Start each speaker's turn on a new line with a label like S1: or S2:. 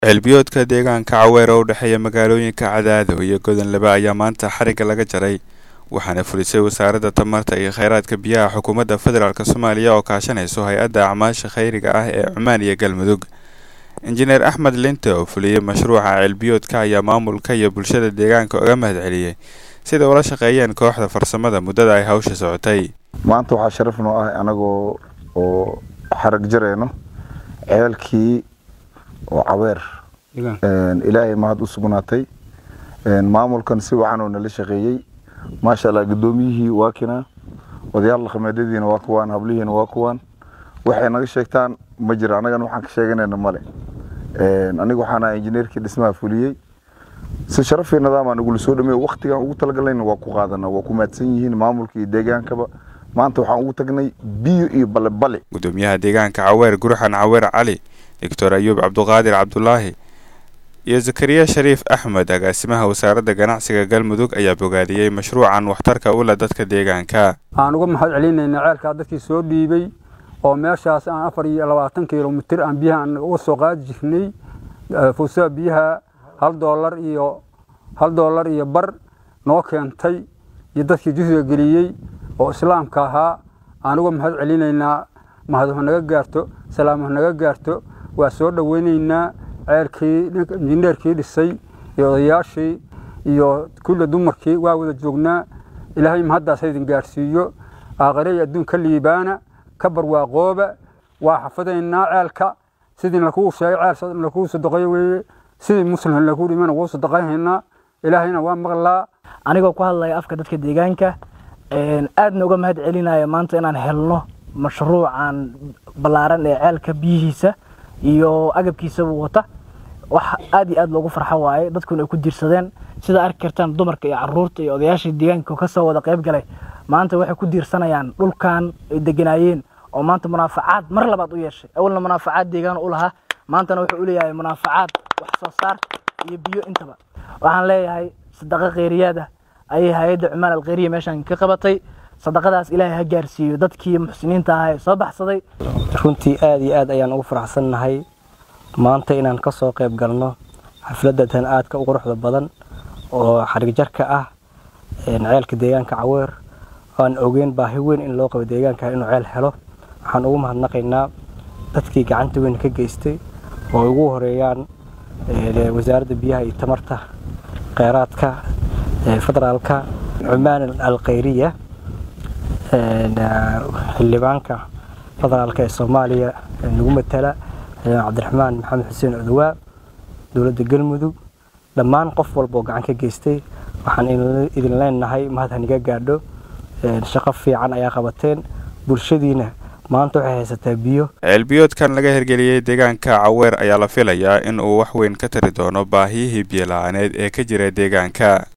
S1: ceelbiyoodka deegaanka caweer oo u dhexeeya magaalooyinka cadaado iyo godonlebe ayaa maanta xarigga laga jaray waxaana fulisay wasaaradda tamarta iyo kheyraadka biyaha xukuumadda federaalk soomaaliya oo kaashanayso hay-adda acmaasha kheyriga ah ee cumaan iyo galmudug injineer axmed linte oo fuliyey mashruuca ceelbiyoodka ayaa maamulka iyo bulshada deegaanka uga mahad celiyey sida ula shaqeeyeen kooxda farsamada muddada ay hawsha socotay
S2: maanta waxaa sharaf noo ah anagoo oo xarag jarayno ceelkii oo caweer ilaahay mahad u sugnaatay maamulkan si wacan oo nala shaqeeyey maasha allah guddoomiyihii waa kinaa odayaal dhaqameedyadiina waa kuwaan hablihiina waa kuwaan waxay naga sheegtaan ma jira annagana waxaan ka sheeganayna male aniga waxaan ahaa injineerkii dhismaha fuliyey si sharaf iyo nidaam aan igula soo dhameeyo waktigaan ugu talagalayna waa ku qaadana waa ku mahadsan yihiin maamulka iyo deegaankaba maanta waxaan ugu tagnay biyo iyo balebale
S1: gudoomiyaha deegaanka caweer gurxan caweer cali doctor ayuub cabduqaadir cabdulaahi iyo zakariya shariif axmed agaasimaha wasaaradda ganacsiga galmudug ayaa bogaadiyey mashruucan waxtarka u leh dadka deegaanka
S3: aan uga mahad celinayna ceelkaa dadkii soo dhiibay oo meeshaas aan afar iyo labaatan kilomitir aan biyaha aan uga soo qaadi jirnay fuusaha biyaha hal doolar iyo hal doolar iyo bar noo keentay iyo dadkii juhdiga geliyey oo islaamka ahaa aan uga mahad celinaynaa mahadhu naga gaarto salaamuhu naga gaarto waa soo dhoweynaynaa ceelkii injineerkii dhisay iyo odayaashii iyo kulle dumarkii waa wada joognaa ilaahay mahaddaas haydin gaarsiiyo aakhire iyo adduun ka liibaana ka barwaaqooba waa xafadaynaa ceelka sidii lakuu sheegay ceel lakuu sadaqeeyo weeye sidii muslim lakuu dhimana wuu sadaqayhaynaa ilaahayna waa maqlaa
S4: anigoo ku hadlaya afka dadka deegaanka aadna uga mahad celinaya maanta inaan helno mashruucan ballaaran ee ceelka biyihiisa iyo agabkiisaba wata wax aad iyo aad loogu farxo waaye dadkuna ay ku diirsadeen sida arki kartaan dumarka iyo caruurta iyo odayaashii deegaanka kasoo wada qayb galay maanta waxay ku diirsanayaan dhulkan ay deganaayeen oo maanta munaafacaad mar labaad u yeeshay awalna munaafacaad deegaan u lahaa maantana wuxuu u leeyahay munaafacaad wax soo saar iyo biyo intaba waxaan leeyahay sadaqa kheyriyaada ayay hay-adda cumaan alkheyriya meeshaan ka qabatay sadaqadaas ilaahay ha gaarsiiyo dadkii muxsiniinta ahaa ee soo baxsaday
S5: runtii aad iyo aad ayaan ugu faraxsannahay maanta inaan ka soo qayb galno xafladatan aadka u quruxda badan oo xarigjarka ah ceelka deegaanka caweer aan ogeyn baahi weyn in loo qabo deegaanka inuu ceel helo waxaan ugu mahadnaqaynaa dadkii gacanta weyn ka geystay oo ugu horeeyaan wasaaradda biyaha iyo tamarta kheyraadka federaalka cumaan alkheyriya xildhibaanka federaalka ee soomaaliya nagu matala cabdiraxmaan maxamed xuseen cudowaa dowladda galmudug dhammaan qof walba oo gacan ka geystay waxaan idin leenahay mahad haniga gaadho shaqo fiican ayaa qabateen bulshadiina maanta waxay haysataa biyo
S1: ceelbiyoodkan laga hirgeliyey deegaanka caweer ayaa la filayaa in uu wax weyn ka tari doono baahiyihii biyo la-aaneed ee ka jira deegaanka